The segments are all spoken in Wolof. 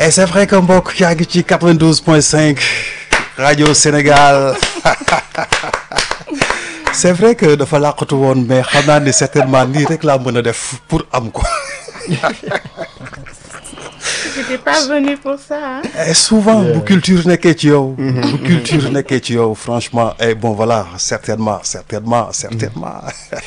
et c'est vrai que mbokk yaa ngi ci 92.5 rajo Sénégal c'est vrai que dafa làqatu woon mais xam naa ni certainement nii rek laa mën a def pour am ko. J'étais pas venu pour ça. Hein? et souvent bu culture nekkee ci yow. bu culture nekkee ci yow franchement et bon voilà certainement certainement certainement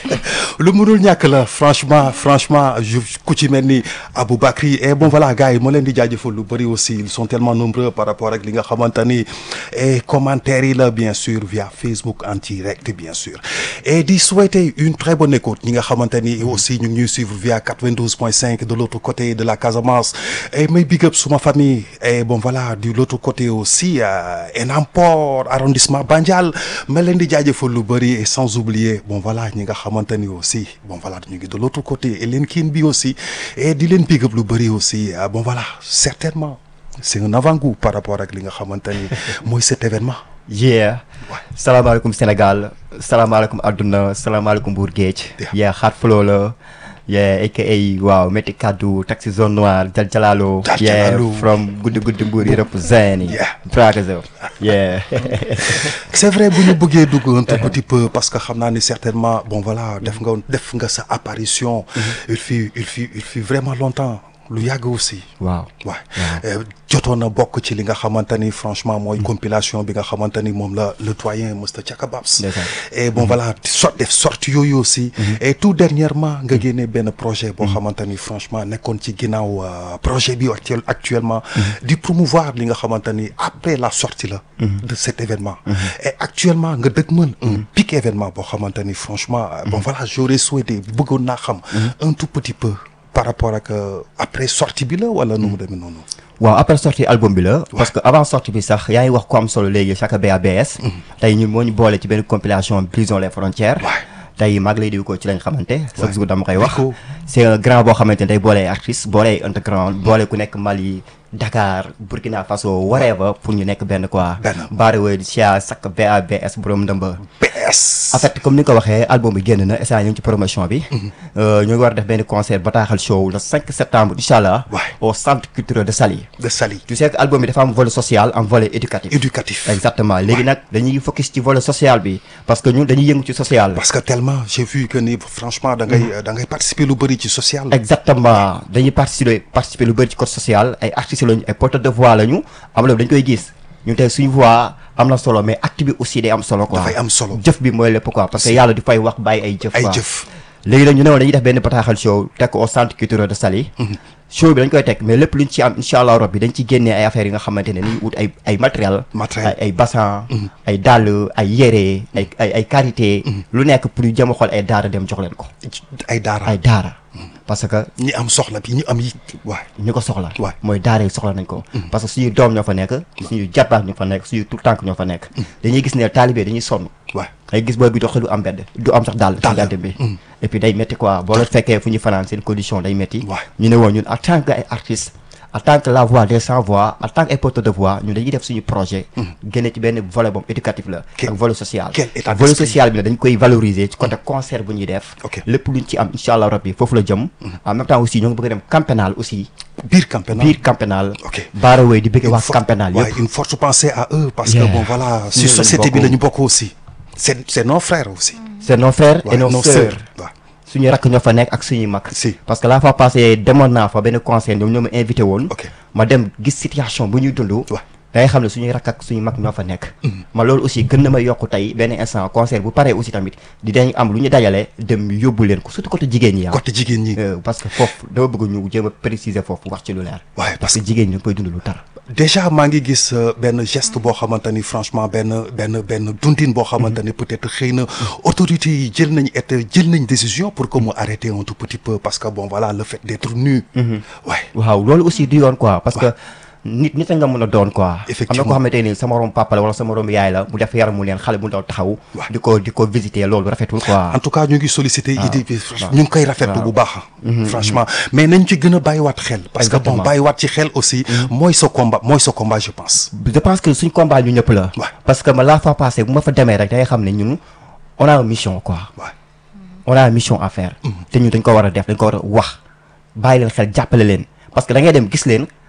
lu mënul ñàkk la franchement franchement je ku ci mel ni Aboubacry et bon voilà gars yi ma leen di jaajëfal lu bëri aussi ils sont tellement nombreux par rapport ak li nga xamante ni et commentaires yi la bien sûr via Facebook en direct bien sûr et di souhaiter une très bonne écoute ñi nga xamante ni aussi ñu ngi ñuy suivre via 92.5 de l'autre côté de la Casamance et may big up suma famille et bon voilà de l'autre côté aussi Enampor arrondissement Bandial ma leen di jaajëfal lu bëri et sans oublier bon voilà ñi nga xamante ni aussi bon voilà ñu ngi de l'autre côté et leen kiin bi aussi et di leen big up lu bëri aussi bon voilà certainement c'est un avant-goût par rapport ak li nga xamante ni mooy cet événement yeah salaamaaleykum Sénégal salaamaaleykum adduna salaamaaleykum Mbour Géej yeah Hard Flow la yeah aka waaw métti kaddu taxi zone noire jal jalalo Jal yeah Jalalo. from guddi guddi Mbour yi represent yi Yeah. Bragazo yeah c'est vrai bu ñu bëggee dugg un tout petit peu parce que xam naa ni certainement bon voilà def nga def nga sa apparition il fut il fut il fut vraiment longtemps lu yàgg aussi waaw waaw jotoon na bokk ci li nga xamante ni franchement mooy compilation bi nga xamante ni moom la le doyen Mr Chaka Babs Ndeysaan. et bon voilà sot def sorti yooyu aussi et tout dernièrement nga génnee benn projet boo xamante ni franchement nekkoon ci ginnaaw euh, projet bi actuel actuellement di promouvoir li nga xamante ni après la sortie la de cet événement et actuellement nga dëgg mën un pic événement boo xamante ni franchement euh, bon voilà j'aurais souhaité bëggoon naa xam un tout petit peu par rapport ak euh, après sortie bi la wala nu mu demee noonu waaw après sortie album bi la parce que avant sortie bi sax yaa ngi wax ko am solo léegi chaque BABS tey ñu moo ñu boole ci benn compilation brisons les frontières tey mag lay di ko ci lañ xamante chaque jour dama koy wax Diko. c'est un grand boo xamante ne day boole ay artistes boole ay underground boole ku nekk Mali Dakar Burkina Faso whatever pour ñu nekk benn quoi Benn. baariwee cia sak BABS borom ndëmba PS en fait comme ni nga ko waxee album bi génn na instant ñu ngi ci promotion bi Euh, ñu ngi war a def benn concert bataaxal show le 5 septembre incha allah Ouais. au centre culturel de Saly de Saly tu sais que album bi dafa am volet social am volet éducatif éducatif exactement léegi nag dañuy focus ci volet social bi parce que ñun dañuy yëngu ci social parce que tellement j'ai vu que ni franchement da ngay da ngay participer lu bëri ci social exactement dañuy participer participer lu bëri ci côté social ay artistes lañu ay porteurs de voix lañu am la dañ koy gis ñun tey suñu voix am na solo mais acte bi aussi day am solo quoi Dafay am solo. jëf bi mooy lépp quoi parce que yàlla di fay wax bàyyi ay jëf ay quoi. jëf léegi nag ñu ne woon dañuy def benn bataaxal show teg ko au centre culturel de Saly show bi dañ koy teg mais lépp luñ ci am incha allah rabbi dañ ci génnee ay affaires yi nga xamante ne ni wut ay ay matériel Matériel. ay ay bassan ay dàll ay yére ay ay ay karité lu nekk pour ñu jëm a xool ay daara dem jox leen ko ay daara ay daara parce que ñi am soxla bi ñi am yi waay ñu ko soxla Ouais. mooy daara yi soxla nañ ko parce que suñu doom ñoo fa nekk suñu jarbaat ñoo fa nekk suñu tout tànk ñoo fa nekk dañuy gis ne taalibe dañuy sonn waay ay gis booy bi dox du am mbedd du am sax dàll ci Dàll. mbedd bi et puis day métti quoi boo la fekkee fu ñu fanaan seen condition day métti Ouais. ñu ne woon ñun en tant que ay artistes en tant que la voix des sans voix en tant que ay porteurs de voix ñun dañuy def suñu projet génne ci benn volet boobu éducatif la Quel- ak volet social quel état volet d'esprit. social bi nag dañ koy valoriser ci côté concert bu ñuy def Ok. lépp luñ ci am incha allah rabbi foofu la jëm en même temps aussi ñoo ngi bëgg a dem camp pénal aussi biir campagne biir camp pénal Ok. baarawee di bëgg waa for- camp pénal ouais, yëpp une forte pensée à eux parce Yeah. que bon voilà si Ñun lañu société bi bokk. la ñu bokk aussi c'est c'est nos frères aussi c'est nos frères et Ouais, nos sœurs waaw suñu rakk ñoo fa nekk ak suñuy mag Si. parce que la fois passée demoon naa fa benn concert ñoom ñoo ma invité woon Ok. ma dem gis situation bu ñuy dund Ouais. da ngay xam ne suñuy rakk ak suñu mag ñoo fa nekk ma loolu aussi gën na ma yokk tey benn instant concert bu paree aussi tamit di dañ am lu ñu dajale dem yóbbu leen ko surtout côté jigéen ñi ah côté jigéen ñi Euh, parce que foofu dama bëgg ñu jéem a préciser foofu wax ci lu leer Ouais, parce que jigéen ñi dañ koy dund lu tar déjà maa ngi gis euh, benn geste boo xamante ni franchement benn benn benn dundin boo xamante ni peut-être xëy na autorités yi jël nañ et jël nañ décision pour que mu arrêter un tout petit peu parce que bon voilà le fait d'être nu ouais waaw loolu aussi du yoon quoi parce que nit nit a nga mën a doon quoi am na Effectivement. koo xamante ni sama morom papa la wala sama morom yaay la mu def yaram mu leen xale bu ndaw taxaw Ouais. di ko di ko visiter loolu rafetul quoi en tout cas ñu ngi solliciter idée bi ñu ngi koy rafetlu bu baax franchement mais nañ ci gën a bàyyiwaat xel parce que bon Exactement. bàyyiwaat ci xel aussi mooy sa combat mooy sa combat je pense je pense que suñ combat ñu ñëpp la Ouais. parce que ma la fois passée bu ma fa demee rek da ngay xam ne ñun on a une mission quoi ouais on a une mission à faire te ñun dañ ko war a def dañ ko war a wax bàyyi leen xel jàppale leen parce que da ngay dem gis leen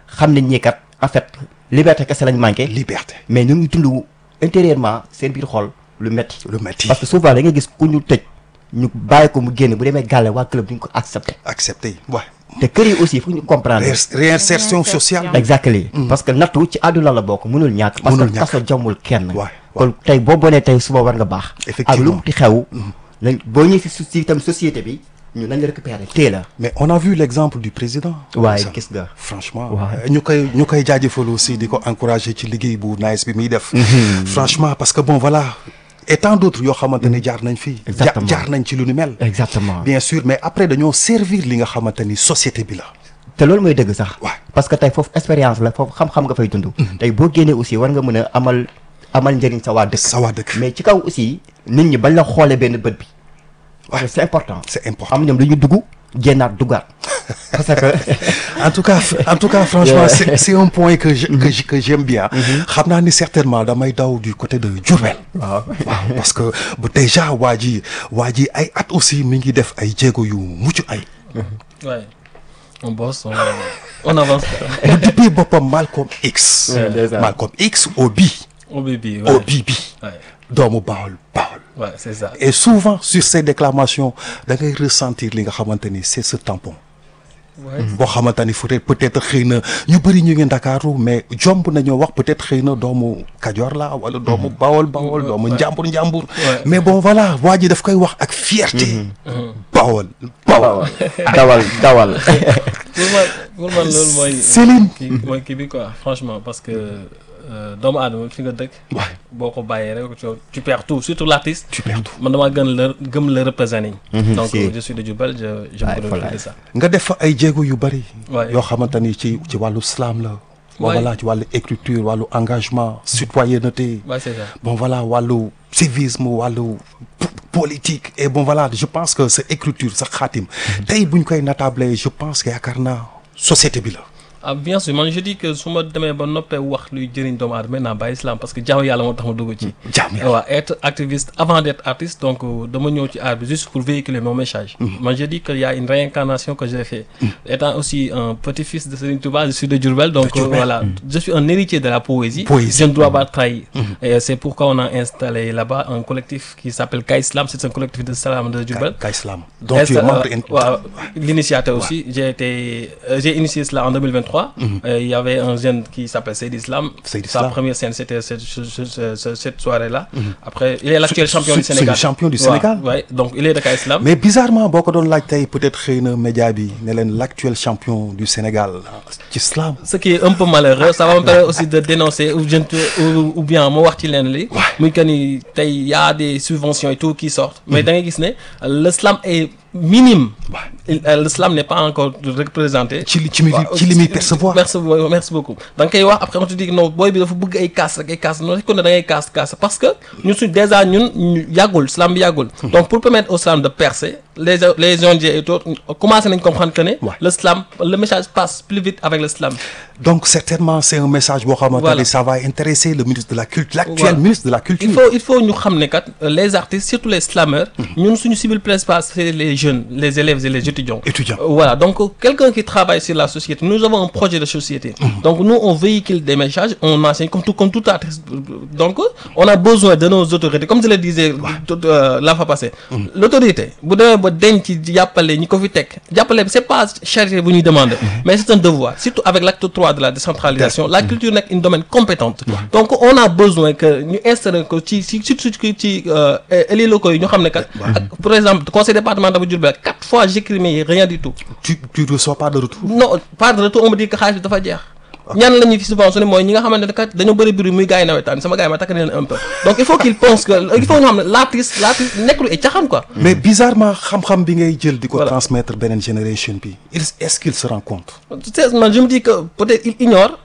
xam nañ ñi kat en fait liberté kese lañ manqué liberté mais ñu ngi dund intérieurement seen biir xol lu metti lu metti parce que souvent da nga gis ku ñu tëj ñu bàyyi ko mu génn bu demee gàlle waa club duñ ko accepté accepté ouais te kër yi aussi foog ñu comprendre Ré- réinsertion sociale exactly parce que nattu ci àdduna la bokk mënul ñàkk parce Mënul que ñàkk. kaso jommul kenn waay kon tey boo bonee tey suba war nga baax ak Effectivement. lu mu ti xew nañ boo ñëwee si si tam société bi ñu nañ la récupérer tée la mais on a vu l'exemple du président waaye Ça, gis nga franchement Ouais. ñu koy ñu koy jaajëfal aussi di ko encourager ci liggéey bu nice bi muy def franchement parce que bon voilà et tant d'autres yoo xamante ne jaar nañ fii ja- Exactement. jaar nañ ci lu ni mel exactement bien sûr mais après dañoo servir li nga xamante ni société bi la te loolu mooy dëgg sax Ouais. parce que tey foofu expérience la foofu xam-xam nga fay dund tey boo génnee aussi war nga mën a amal amal njëriñ sa waa dëkk sa waa dëkk mais ci kaw aussi nit ñi bañ la xoolee benn bët bi parce que c'est important c'est important am ñoom dañu dugg génnaat duggaat parce que en tout cas en tout cas franchement c'est c'est un point que je- que je- que j'aime bien xam naa ni certainement damay daw du côté de Diourbel waaw waaw parce que bu déjà waa ji waa ji ay at aussi mi ngi def ay jéego yu mucc ay Ouais. On bosse, on, on avance. mu dippee boppam Malcolm X Ouais, déjà. Malcolm X Obi Au bébé, ouais. Obi bi Ouais, doomu Bawol Bawol ouais, c'est ça. et souvent sur ces déclamations da ngay ressentir li nga xamante ni c'est ce tampon Ouais. boo xamante ni peut-être peut-être xëy na ñu bëri ñu ngi Ndakaaru mais jomb nañoo wax peut-être xëy na doomu Kajoor la wala doomu Bawol Bawol doomu Njàmbur Njàmbur Ouais. mais bon voilà waa ji daf koy wax ak fierté Bawol Bawol dawal dawal Pour man, pour man loolu mooy. Céline kii mooy kii bi quoi franchement parce que euh, doomu aadama fi nga dëkk. Ouais. boo ko bàyyee rek tu, tu perds tout surtout l'artiste. tu perds tout man damaa gën la gëm la représenter. donc si. je suis de Diourbel je je Ouais, me voilà. réjouis de ça. nga def fa ay jéego yu bëri Ouais. yoo xamante ni ci ci wàllu slam la bon Ouais. voilà ci wàllu écriture wàllu engagement citoyenneté Ouais, c'est ça. bon voilà wàllu civisme wàllu p- politique et bon voilà je pense que sa écriture sa xaatim tey buñ koy natable je pense que yaakaar naa société bi la ah bien sûr man je dis que su ma demee ba noppee wax luy jëriñ doomu aadama naa bàyyi islam parce que jaamu yàlla moo tax ma dugg ci. jaam yàlla waaw être activiste avant d'être artiste donc euh, dama ñëw ci art bi juste pour véhiculer mon message. moi je dis que y a une réincarnation que j'ai fait. étant aussi un petit-fils de Serigne Touba je suis de Diourbel donc euh, Diourbel. voilà je suis un héritier de la poésie. Poésie. je ne dois pas trahir. et c'est pourquoi on a installé là-bas un collectif qui s'appelle Ka Islam c'est un collectif de salam de Diourbel. Ka Islam donc tu es Insta- membre euh, in- waaw, l'initiateur aussi j'ai été euh, j'ai initié cela en 2023 Euh, il y avait un jeune qui s'appelle Seyd Islam Seyd sa Islam. première scène c'était cette, ce- ce- ce- ce- cette soirée là après il est l'actuel C'est- champion du c'est- Sénégal c'est le champion du Ouais, Sénégal. ouais, donc il est de Ka Islam mais bizarrement boo ko doon laaj tey peut-être xëy na média bi ne leen l'actuel champion du Sénégal ci slam ce qui est un peu malheureux ça va me permettre aussi de dénoncer ou, je ne te- ou, ou bien ma wax ci leen li muy que ni tey y a des subventions et tout qui sortent mais da ngay gis ne le slam est minime Il- euh, le slam n'est pas encore représenté ci li ci mi waaw ci li muy percevoir merci beaucoup merci beaucoup da nga koy wax après on te dit que non booy bi dafa bëgg ay casse rek ay casse non kon ne da ngay casse casse parce que ñun suñ déjà ñun ñu yàggul slam bi yàggul donc pour permettre au slam de percer les les ONG et tout commencé nañ comprendre que ne Ouais. le slam le message passe plus vite avec le slam donc certainement c'est un message boo xamante Voilà. ni ça va intéresser le ministre de la culture l'actuel Voilà. ministre de la culture il faut il faut ñu xam ne kat euh, les artistes surtout les slammeurs ñun suñu cible principale c'est les jeunes les élèves et les étudiants Étudiants. Euh, voilà donc euh, quelqu'un qui travaille sur la société nous avons un projet de société donc nous on véhicule des messages on enseigne comme tout comme tout artiste donc euh, on a besoin de nos autorités comme je le disais tout, euh, la fois passée l'autorité bu demee ba denc jàppale ñi ko fi teg jàppale c'est pas charité bu ñuy demander mais c'est un devoir surtout avec l'acte 3 de la décentralisation la culture nekk une domaine compétente donc on a besoin que ñu installer ko ci ci surtout ci ci élus locaux yi ñu xam ne kat ak par exemple conseil départemental bu Diourbel quatre fois j'écris rien du tout tu tu reçois pas de retour non pas de retour on me dit que xaalis bi dafa jeex ñan la ñuy fi subventionné mooy ñi nga xamante ne kat dañoo bëri bruit muy gars yi nawetaan sama gars yi ma takk leen un peu donc il faut qu'il pense que il faut ñu xam ne l'artiste l'artiste nekkul ay caxaan quoi mais bizarrement xam-xam bi ngay jël di ko Voilà. transmettre beneen génération bi il est-ce qu'il se rend compte c'est man je me dis que peut-être il ignore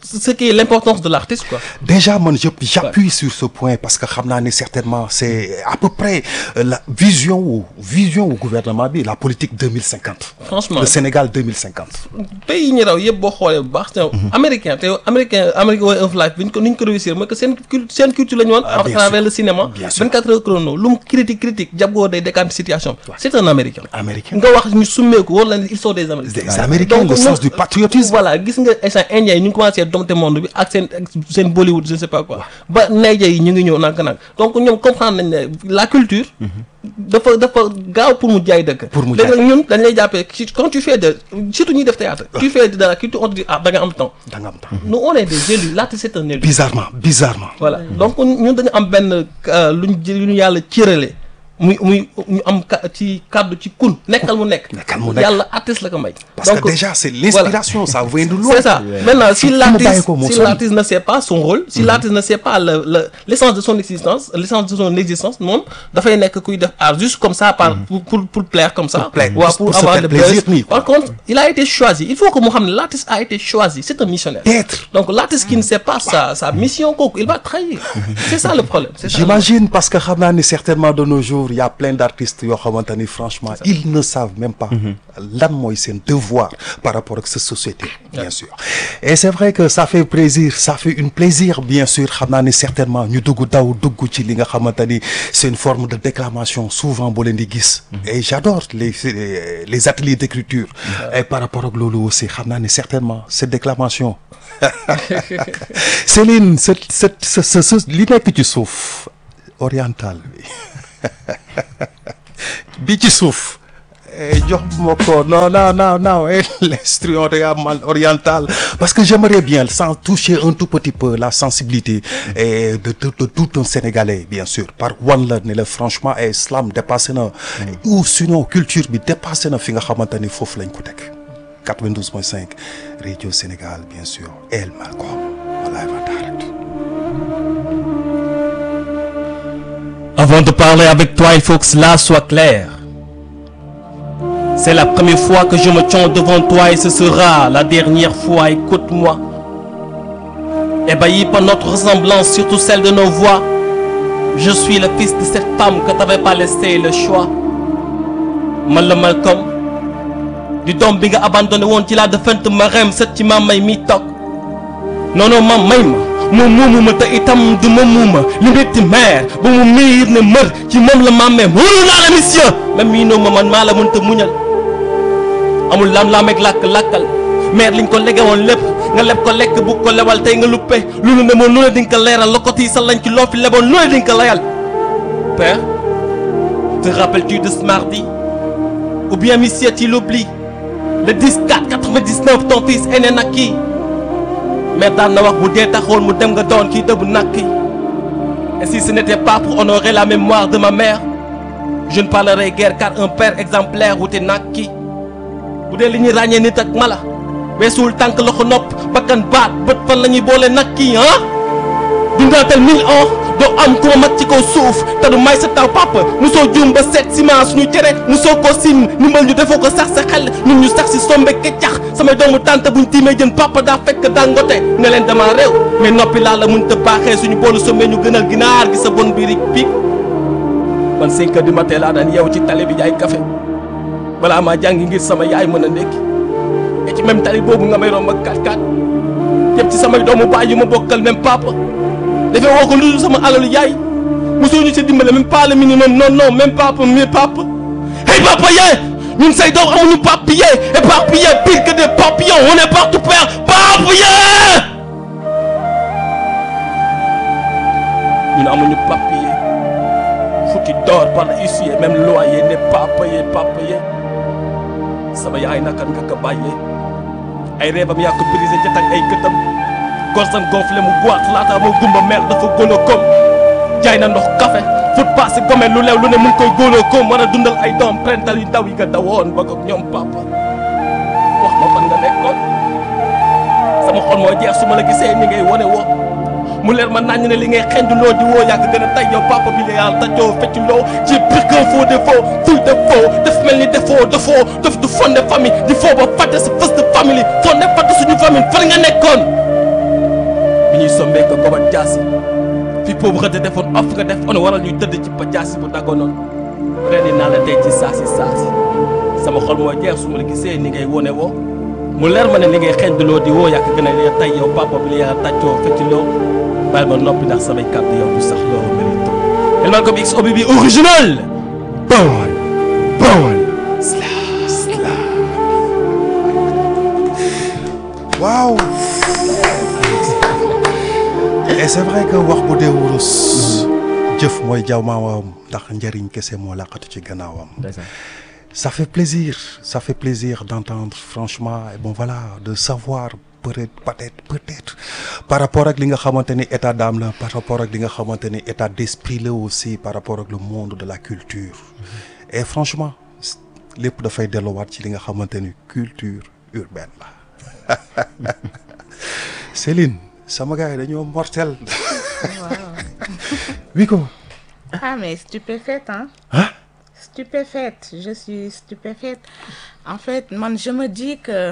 ce qui est l'importance de l'artiste quoi Déjà, man, je- j'appuie sur ce point parce que xam naa ne certainement c'est à peu près euh, la vision ou vision au gouvernement bi la politique 2050. Franchement. Le Sénégal 2050. pays yi ñu raw yëpp boo xoolee bu baax te américain te américain American way of life bi ñu ko ni ñu ko réussir mooy que seen cul seen culture la ñu woon Ah, à bien travers sûr. le cinéma Bien sûr. 24 heures chrono lu mu critique critique jabgoo day décante situation c'est un américain Américain. nga wax ñu summeeku war la ne ils sont des américains Des Américains, le Donc, sens ñoom- du patriotisme. voilà gis nga instant indien yi ñu ngi commencé dompter monde bi ak seen ak seen Bollywood je ne sais pas quoi ba Niger yi ñu ngi ñëw nank nag donc ñoom comprendre nañ ne la culture dafa dafa gaaw pour mu jaay dëkk Pour mu léegi jaay. nag ñun dañ lay jàppee ci- quand tu fais de surtout ñuy def théâtre tu fais de la culture on te dit ah da nga am temps da nga am temps. nous on est des élus l'artiste c'est un élu Bizarrement, bizarrement. voilà donc ñun dañu am benn euh, lu ñu jël lu ñu yàlla cërale muy muy ñu am ka ci kàddu ci kun nekkal mu nekk Nekkal mu nekk. yàlla artiste la ko may Parce que déjà, c'est l'inspiration, ça vient de loin. c'est ça maintenant si Fu mu l'artiste bàyyi ko moo si sori. l'artiste ne sait pas son rôle si l'artiste ne sait pas le le l'essence de son existence l'essence de son existence moom dafay nekk kuy def art juste comme ça par pour pour pour plaire comme ça Pour plaire, ou pour- pour pour se avoir faire le plaisir buzz nii, quoi. par contre il a été choisi il faut que mu xam ne l'artiste a été choisi c'est un missionnaire D'être. donc l'artiste qui ne sait pas sa sa mission kooku il va trahir c'est ça le problème c'est ça le- J'imagine parce que xam naa ni certainement de nos jours il y a plein d'artistes yoo xamante ni franchement ils ne savent même pas lan mooy seen devoir par rapport ak sa société bien sûr et c'est vrai que ça fait plaisir ça fait une plaisir bien sûr xam naa ni certainement ñu dugg daw dugg ci li nga xamante ni c'est une forme de déclamation souvent boo leen di gis et j'adore les les- les ateliers d'écriture et par rapport ak loolu aussi xam naa ni certainement cette déclamation Céline cette cette ce ce ce li nekk ci suuf oriental bi bi ci suuf eh, jox ma ko non non non non eh, l'instrument oriental oriental parce que j'aimerais bien sans toucher un tout petit peu la sensibilité eh, de, de, de tout un Sénégalais bien sûr par wan la ne la franchement eh, islam dépassé na ou sinon culture bi dépassé na fi nga xamante ni foofu lañ ko teg 92.5 Radio Sénégal bien sûr El Malcolm live en direct Avant de parler avec toi, il faut que cela soit clair. C'est la première fois que je me tiens devant toi et ce sera la dernière fois. Écoute-moi. Ébahi par notre ressemblance, surtout celle de nos voix, je suis le fils de cette femme que t'avais pas laissé le choix. Man la Malcolm di doom bi nga abandonné woon ci laa defant ma rem sët ci ma may mi toog non non ma may ma moom moomu ma te itam du ma muuma li metti meer ba mu miir ne mër ci moom la mammee mënu naa la mission même mii noo ma man maa la mënta muñal amul lam-laam ak làkk-làkkal meer liñ ko lege woon lépp nga leb ko lekk bu ko lebal tey nga luppe lu nu ne moon lu ne dinga ko leeral lokot yi sa lañ ci loo fi leboon lu ne dinga ko layal père te rappelles-tu de ce mardi ou bien monsieur tu l'oublies le 10 4 99 ton fils est né naquit mais daan na wax bu dee taxoon mu dem nga doon kii dëbb nakk yi et si ce n'était pas pour honorer la mémoire de ma mère je ne parlerai guère car un père exemplaire wute nakki bu dee li ñuy ràññee nit ak mala weesuwul tànk loxo nopp bakkan baat bët fan la ñuy boole nakki ah dundaatal mille ans doo am ku ma mag ci kaw suuf te du may sa taw papa musoo juum ba seet ciment suñu cere musoo ko sim ndimbal ñu defoo ko sax sa xel ñun ñu sax si sombe keccax samay doomu tànta buñ tiimee jën papa daa fekk dangote ne leen dama réew mais noppi laa la mun te baaxee suñu boolu sombe ñu gënal ginaar gi sa bon birig piig man 5 heures du matin laa daan yeewu ci tali bi jaay café balaa maa jàngi ngir sama yaay mën a ndékki et ci même tali boobu nga may romb ak 4-4 yëpp ci samay doomu baay yu ma bokkal même papa dafay woo ko lu dul sama alalu yaay mosoo ñu ci dimbale même pas le minimum non non même papa mais papa hey papa yee ñun say doom amuñu papier éparpillé pire que des papillons on est partout père papa yee ñun amuñu papier foutu d'or par le huissier même loyer n'est pas payé pas payé sama yaay naka nga ko bàyyee ay reebam yaa ko brisé ca tag ay këtam gorsam gonflé mu goiat laata moo gumba mer dafa góoloo koom jaay na ndox café fut passé gome lu leew lu ne mu ngi koy góoloo koom war a dundal ay doom prental yu ndaw yi nga dawoon ba ko ñoom papa wax ma fan nga nekkoon sama xol moo jeex su ma la gisee ni ngay wone woo mu leer ma naññ ne li ngay xenduloo di woo yàgg gën a tay yow papa bi la yàlla tajoo fecculoo ci pire qu'un faux défaut full défaut def mel ni defoo defoo def du fondé famille di foo ba fàtte sa fës de famille fondé fàtte suñu famille fan nga nekkoon bi ñuy sombee ko gobat jaasi fi boobu xëdd defoon off nga def on waral ñuy tëdd ci ba jaasi bu dagonoon rendi naa la tey ci saasi saasi sama xol moo jeex su ma la gisee ni ngay wone woo mu leer ma ne li ngay xeeñduloo di woo yàq gën a lee tey yow papa bi li yaa tàccoo fëcciloo bàyyi ma noppi ndax samay kàddu yow du sax loo mérito El Malcolm X OBB original Bawol Bawol waaw et c'est vrai que wax bu dee wurus jëf mooy jaw maawam ndax njëriñ kese moo laqatu ci gannaawam ça fait plaisir ça fait plaisir d'entendre franchement et bon voilà de savoir peut-être peut-être peut-être par rapport ak li nga xamante ni état d'âme la par rapport ak li nga xamante ni état d'esprit la aussi par rapport ak le monde de la culture et franchement lépp dafay delluwaat ci li nga xamante ni culture urbaine la Céline sama gars yi dañoo mortel wi ko Ah, mais stupéfaite, hein Hein Stupéfaite, je suis stupéfaite. En fait, man, je me dis que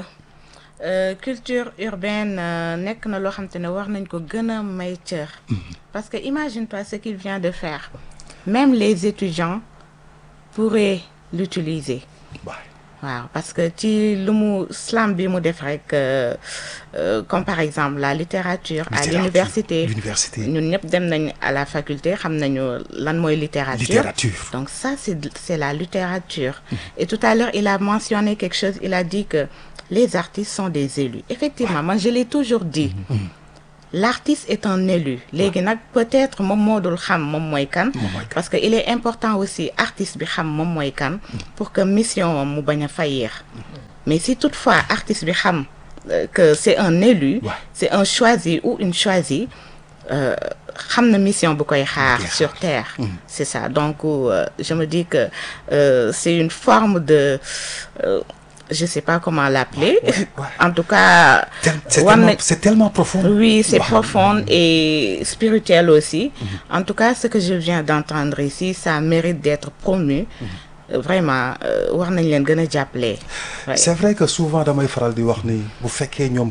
euh, culture urbaine euh, nekk na loo xam te ne war nañ ko gën a may cër. Parce que imagine-toi ce qu'il vient de faire. Même les étudiants pourraient l'utiliser. waaw parce que ci lu mu slam bi mu def rek euh, euh, comme par exemple la littérature à Littérature, l'université l'université. ñun ñëpp dem nañ à la faculté xam nañu lan mooy littérature littérature donc ça c'est de- c'est la littérature et tout à l'heure il a mentionné quelque chose il a dit que les artistes sont des élus effectivement moi je l'ai toujours dit l'artiste est un élu léegi nag peut-être moom moo dul xam moom mooy kan parce que il est important aussi artiste bi xam moom mooy kan pour que mission am mu bañ a faillir mais si toutefois artiste bi xam euh, que c'est un élu Ouais. c'est un choisi ou une choisie euh, xam na mission bu koy xaar sur terre c'est ça donc euh, je me dis que euh, c'est une forme de euh, je sais pas comment l'appeler en tout cas Tel- c'est war tellement, na- c'est tellement profond oui, c'est Wow. profond et spirituel aussi. En tout cas, ce que je viens d'entendre ici, ça mérite d'être promu. Euh, Vraiment, euh, war nañ leen gën a jàppale. Ouais. c'est vrai que souvent damay faral di wax ni bu fekkee ñoom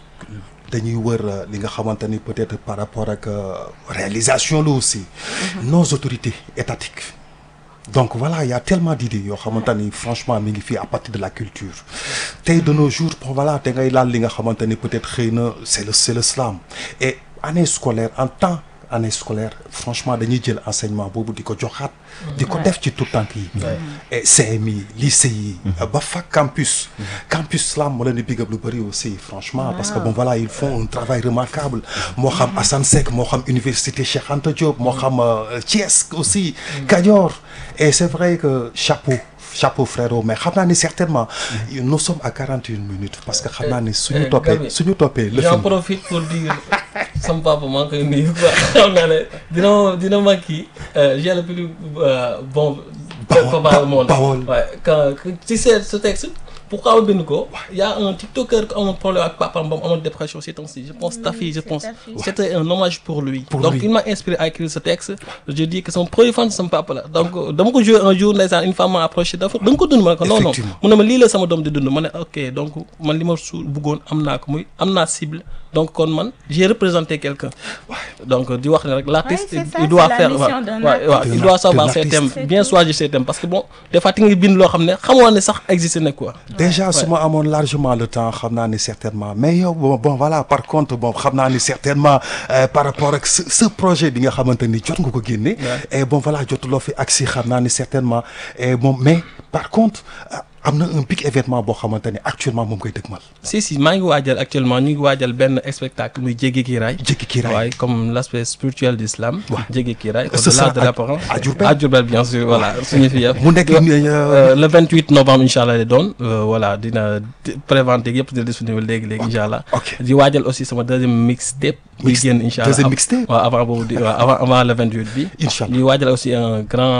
dañuy wër euh, li nga xamante ni peut-être par rapport ak euh, réalisation la aussi nos autorités étatiques donc voilà il y a tellement d'idées yoo xamante ni franchement mi ngi fii à partir de la culture tey de nos jours bon voilà te ngay laal li nga xamante ni peut-être xëy na c'est le c'est le slam et année scolaire en temps année scolaire franchement dañuy jël enseignement boobu di ko joxaat di ko def ci tout tànk yi et CMI lycée yi ba fac campus campus slam moo leen di big up lu bëri aussi franchement parce que bon voilà ils font un travail remarquable moo xam Assane Seck moo xam université Cheikh Anta Diop moo xam euh, Thiès aussi Kajoor et c'est vrai que chapeau chapeau frérot mais xam naa ni certainement nous sommes à 41 minutes parce que xam naa ni suñu eh, toppee Gabi, suñu toppee le J'en film profite pour dire sama papa maa ngi koy nuyu quoi xam naa ne dina ma dina ma kii euh, j'ai le plus euh, bon Bawol, papa au monde Bawol. ouais quand tu sais ce texte pourquoi ma bind ko y a un tiktoker qui amoon problème ak papaam ba mu amoon dépression ces temps-ci je pense Tafi je c'est pense Tafi. c'était un hommage pour lui Pour donc lui. il m'a inspiré à écrire ce texte je dis que son premier fan sama papa la donc dama ko joué un jour ndeysaan une femme m'a approché dafa da nga ko dund ma ne ko non non Effectivement. mu ne ma lii la sama doom di dund ma ne ok donc man li ma su bëggoon am naa ko muy am naa cible donc kon man j'ai représenté quelqu'un donc di wax ne rek l'artiste Ouais, c'est ça, il doit c'est la faire mission waaw d'un waaw waaw artiste. il doit savoir D'un ses artiste. thèmes C'est bien tout. choisir ses thèmes parce que bon des fois ti nga bind loo xam ne xamoo ne sax existé na quoi déjà su ma amoon largement le temps xam naa ni certainement mais yow bon bon voilà par contre bon xam naa ni certainement euh, par rapport ak ce, ce projet bi nga xamante ni jot nga ko génne et bon voilà jotuloo fi agsi xam naa ni certainement et bon mais par contre euh, am na un big événement boo xamante ni actuellement moom koy dëgmal si si maa ngi waajal actuellement ñu ngi waajal benn spectacle muy Jéggi Kiraay Jéggi Kiraay. waaye comme l'aspect spirituel d'islam Jéggi Kiraay Ce au-delà sera de à- l'apparence à Diourbel. à Diourbel bien sûr voilà suñu fi yëpp mu nekk Euh, le 28 novembre incha allah lay doon euh, voilà dina di- prévente yëpp dina disponible léegi léegi incha allah. ok. di waajal aussi sama deuxième mixtape. buy Mix- génn incha allah deuxième Av- mixtape? waaw avant boobu di waaw avant avant le 28 bi. Incha allah. di waajal aussi un grand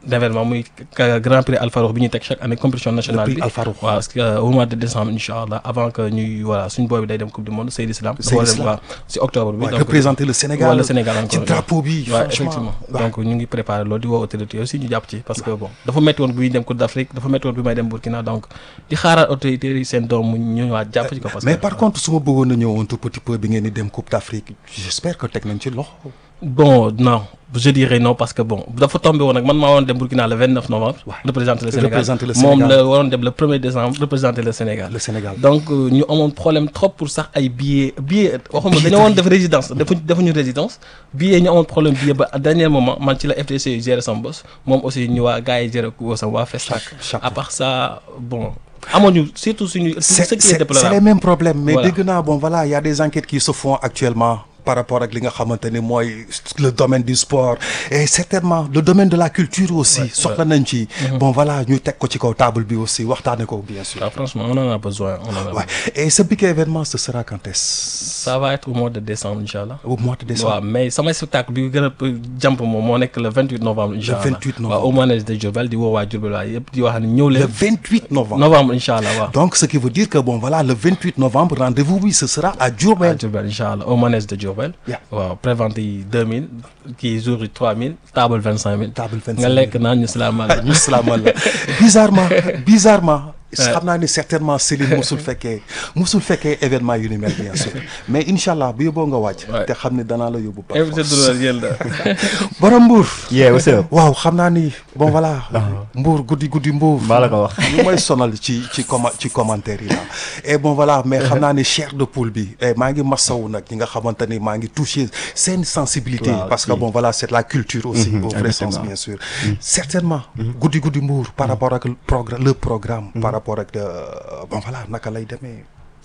d'événement muy ka- Grand Prix Alpha Roux bi ñuy teg chaque année compétition nationale prix bi Alpha Roux. waaw parce que euh, au mois de décembre incha allah avant que ñuy voilà suñu booy bi day dem coupe du monde Seydi Islam dafa war a dem Islam. waaw si octobre bi Ouais, donc représenter le Sénégal. wala Sénégal encore ci drapeau bi waaw franchement. effectivement Ouais. donc ñu ngi préparé loolu di woo autorité aussi ñu jàpp ci parce que bon dafa métti woon buy dem Coupe d'Afrique dafa métti woon bi may dem Burkina donc di xaaraat autorité yi seen doom mu ñu ñëwaat jàpp ci ko parce mais que par contre su ma bëggoon a ñëw un tout petit peu bi ngeen di dem Coupe d'Afrique j'espère que teg nañ ci loxo. bon non je dirais non parce que bon dafa tombé woon nag man maa waroon dem Burkina le 29 novembre représenter le Sénégal Représenter le moom Sénégal. la waroon dem le 1er décembre représenter le Sénégal le Sénégal. donc euh, ñu amoon problème trop pour sax ay billets billets waxuma dañoo woon def résidence defuñ defuñu résidence billets ñu amoon problème billet ba à dernier moment man ci la FDC yu géré sama boss moom aussi ñu waa gars yi géré ko sama waa Festac chaque à part ça bon amoon surtout suñu c'est ce qui est c'est- c'est les déplorable mêmes problèmes mais Voilà. dégg naa bon voilà il y a des enquêtes qui se font actuellement par rapport ak li nga xamante ni mooy le domaine du sport et certainement le domaine de la culture aussi soxla nañ ci bon voilà ñu teg ko ci kaw table bi aussi waxtaane ko bien sûr Ah, franchement on en a besoin on en a ouais et ce big événement ce sera quand est-ce ça va être au mois de décembre inchallah au mois de décembre waaw mais sama spectacle bi gën a jàmp moom moo nekk le 28 novembre incha allah 28 novembre. waaw au manège de Diourbel di woo waa Diourbel waaye yëpp di wax ne ñëw le leen 28 novembre novembre incha allah waaw donc ce qui veut dire que bon voilà le 28 novembre rendez-vous bi ce sera à à Diourbel Diourbel incha allah au manège de Diourbel Yeah. waaw prévente yi 2000 kii jour yi 3000 table 25000 Table 25 nga 000. lekk naan ñu salaamaaleykum ñu salaamaaleykum bizarrement bizarrement xam naa ni certainement Céline musul fekkee musul fekkee événement yu ni mel bien sûr mais incha allah bu yóbboo nga wàcc Ouais. te xam ne danaa la yóbbu par invité force d'honneur yéen la borom Mbour yeah what's up waaw xam naa ni bon voilà Mbour guddi guddi Mbour maa la ko wax ñu may sonal ci ci comma ci commentaire yi la et bon voilà mais xam naa ni chair de poule bi et maa ngi masawu nag ñi nga xamante ni maa ngi touché seen sensibilité Waaw, parce que si. bon voilà c'est la culture aussi au vrai sens effectivement. bien sûr certainement guddi guddi Mbour par rapport ak le programme le programme par rapport ak euh, bon voilà naka lay demee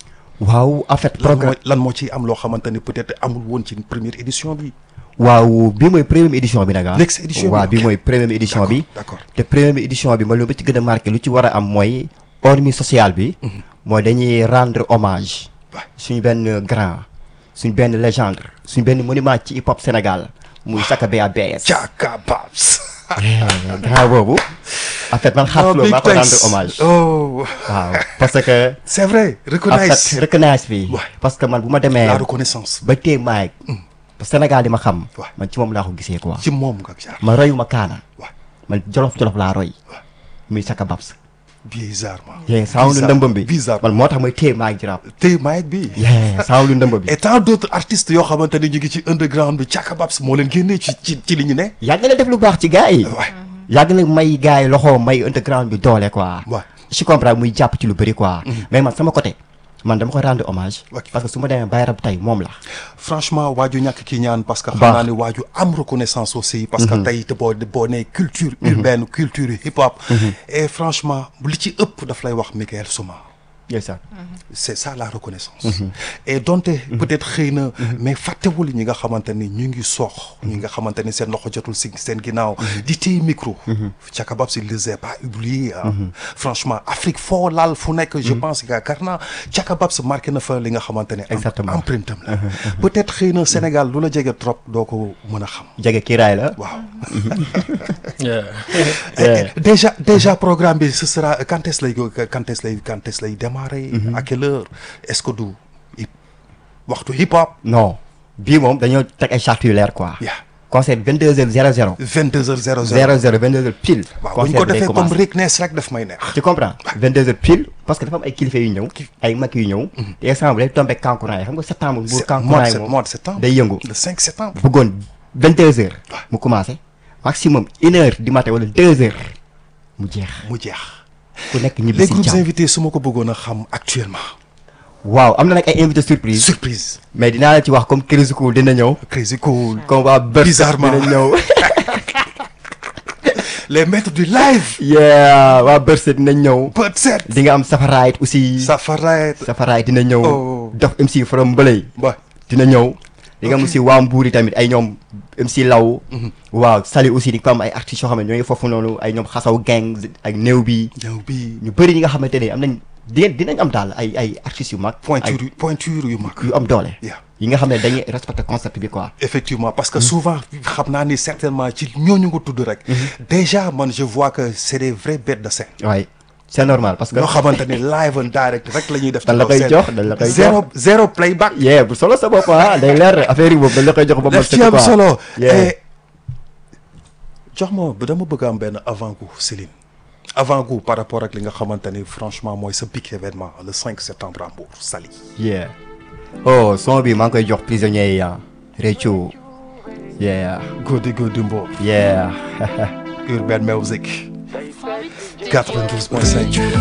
waaw en fait lan programme moo lan moo ci am loo xamante ni peut-être amul woon ci première édition bi waaw bi mooy première édition bi nag ah Next édition bi, waaw bi ok. mooy première édition bi d'accord te première édition bi ma lu ba ci gën a marqué lu ci war a am mooy hormis social bi mooy dañuy rendre hommage Ouais. suñu benn grand suñu benn légende suñu benn monument ci hip hop Sénégal muy Saka BABS Chaka Babs grand boobu en fait man xaar Oh, loolu big maa ko rendre thanks. hommage oh waaw parce que c'est vrai en recognize fait recognize bi Ouais. parce que man bu ma demee la reconnaissance ba tey maay Sénégal di ma xam Ouais. man ci moom laa ko gisee quoi ci moom nga jaar man royuma kaana Ouais. man jolof jolof laa roy muy Saka Babs bizarrement yee saawu lu Bizarre- ndëmbam bi bizarre man moo tax mooy téye maa ngi ci rap tey maayet bi yee saawu lu ndëmba bi et tant d'autres artistes yoo xamante ni ñu ngi ci underground bi Chaka Babs moo leen génnee ci ci ci li ñu ne yàgg na def lu baax ci gars yi ouais yàgg na may gars yi loxo may underground bi doole quoi Ouais. je comprends muy jàpp ci lu bëri quoi mais man sama côté man dama koy rendre hommage Ok. parce que su ma demee bay rab tey moom la franchement waaju ñàkk ki ñaan parce que xam Baax. naa ni waaju am reconnaissance aussi parce que tey te boo boo nee culture urbaine culture hip hop et franchement li ci ëpp daf lay wax Michael Souma ndeysaan c'est ça la reconnaissance et donte peut-être xëy na mais fàttewul ñi nga xamante ni ñu ngi soox ñi nga xamante ni seen loxo jotul si seen ginnaaw di téye micro Chaka Babs il les a pas oubliés ah franchement Afrique foo laal fu nekk je pense que yaakaar naa Chaka Babs marqué na fa li nga xamante ne Exactement. empreinte am la peut-être xëy na Sénégal lu la jege trop doo ko mën a xam jege kiiraay la waaw Yeah. Yeah. déjà déjà programme bi ce sera quand est-ce lay quand est-ce lay quand est-ce lay démarrer à quelle heure est-ce que du hip waxtu hip hop non bii moom dañoo teg ay chartes yu leer quoi Yeah. concert 22 heures 00 22 heures 00 00 22 heures pile waaw bu ñu ko defee comme Rick Ness rek daf may neex tu comprends 22 heures pile parce que dafa am ay kilifa yu ñëw ay mag yu ñëw te exemple day tombé kankurang yi xam nga septembre bu C'est- kankurang mois de yi sept- moom mois de septembre day yëngu le 5 septembre bëggoon 22 heures mu commencé maximum une heure du matin wala deux heures mu jeex mu jeex ku nekk ñibbi les si groupes jàmm invités su ma ko bëggoon a xam actuellement waaw am na nag ay invité surprise surprise mais dinaa la ci wax comme Crazy Cool dina ñëw crazy cool comme waa Beurs Bizarrement. dina ñëw les maîtres du live yeah waa Beurs dina ñëw Bird set di nga am Safaraay aussi Safaraet Safaraay dina ñëw Oh. Dof MC from Mbëley ba dina ñëw di nga am aussi waa Mbuur yi tamit ay ñoom MC Law waaw Sali aussi di ko am ay artistes yoo xam ne ñooy foofu noonu ay ñoom xasaw gang ak néew bi ñëw bi ñu bëri ñi nga xamante ne am nañ di dinañ am daal ay ay artistes yu mag ay pointure yu pointure yu mag yu am doole Yeah. yi nga xam ne dañuy respecter concept bi quoi. effectivement parce que souvent xam naa ni certainement ci ñooñu nga tudd rek déjà man je vois que c'est des vraies bêtes de scène waaye c'est normal parce que. ñoo xamante ni live and direct rek la ñuy def dañ la koy jox dañ la koy jox zéro zéro playback yee bu solo sa bopp ah day leer affaire yi boobu dañ la koy jox ba mu def ci sëkk am quoi. solo Yeah. et jox ma dama bëgg am benn avant-goût Céline avant-goût par rapport ak li nga xamante ni franchement mooy sa big événement le 5 septembre à Mbour Saly yeah oh son bi maa ngi koy jox prisonniers yi ah Réthiou yeah Godi Godi Mbour yeah Urban Music 92.5